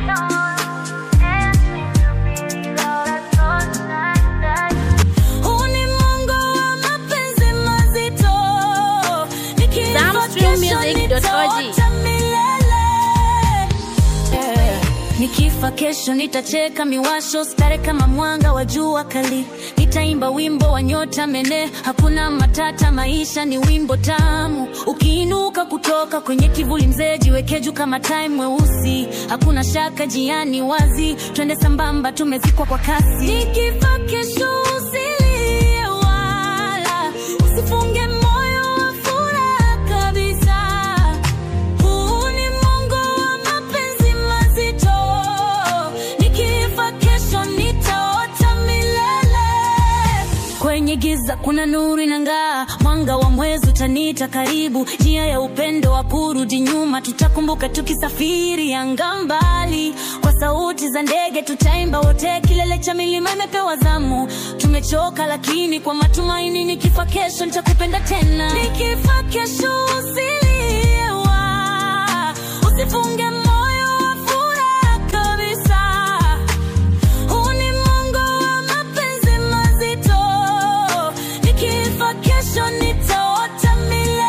Huu ni Mungu wa mapenzi mazito. Nikifa Zamstreammusic.org. kesho nitaota milele. Nikifa kesho nitacheka miwasho stare kama mwanga wa jua kali, nitaimba wimbo wa nyota mene, hakuna matata, maisha ni wimbo tamu. Ukiinuka kutoka kwenye kivuli, mzee jiweke juu kama time mweusi, hakuna shaka, jiani wazi, twende sambamba, tumezikwa kwa kasi. Nikifa kesho usilie wala usifunge moyo wa furaha kabisa. Huu ni Mungu wa mapenzi mazito. Nikifa kesho nitaota milele. Kwenye giza kuna nuru inang'aa, mwanga wa mwezi utaniita karibu, njia ya upendo wa kurudi nyuma, tutakumbuka tukisafiri anga mbali, kwa sauti za ndege tutaimba wote, kilele cha milima imepewa zamu. Tumechoka lakini kwa matumaini, nikifa kesho nitakupenda tena. Nikifa kesho usilie wa usifunge moyo wa furaha kabisa. Huu ni Mungu wa mapenzi mazito. Nikifa kesho nitaota milele.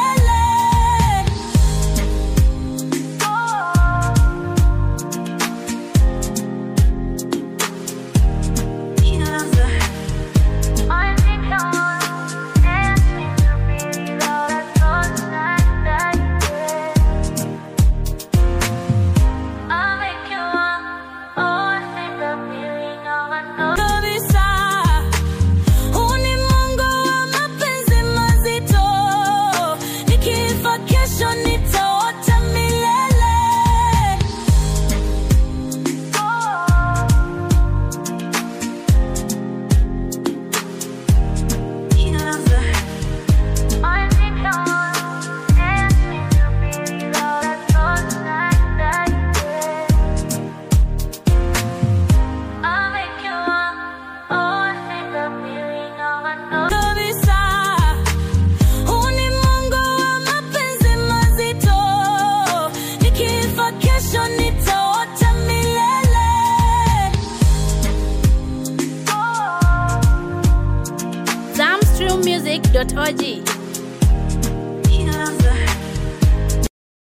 Kabisa. Huu ni Mungu wa mapenzi mazito. Nikifa kesho nitaota milele. Kabisa. Huu ni Mungu wa mapenzi mazito. Nikifa kesho nitaota milele. Zamstreammusic.org.